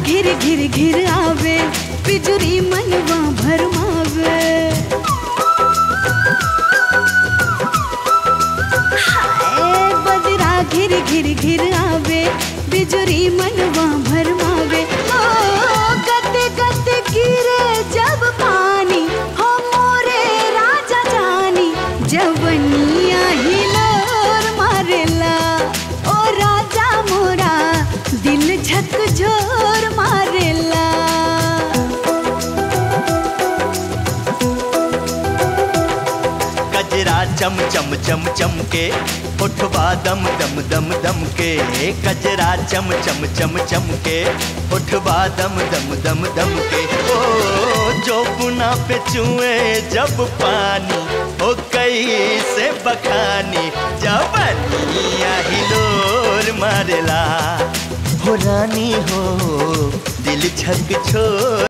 घिर घिर घिर आवे बिजुरी मनवा भरमावे हाय बदरा घिर घिर घिर आवे बिजुरी मनवा भरमावे ओ गते गते गिरे जब पानी हो मोरे राजा जानी जवनिया हिलोर मारेला ओ राजा मोरा दिल झकझोर मारेला कजरा चम चम चम चम के उठवा दम दम दम दम के कजरा चम चम चम चम के उठवा दम दम दम दम के ओ जो पुना पे चुए जब पानी ओ कई से बखानी जबनिया हिलोर मारेला हो रानी हो दिल छक छोर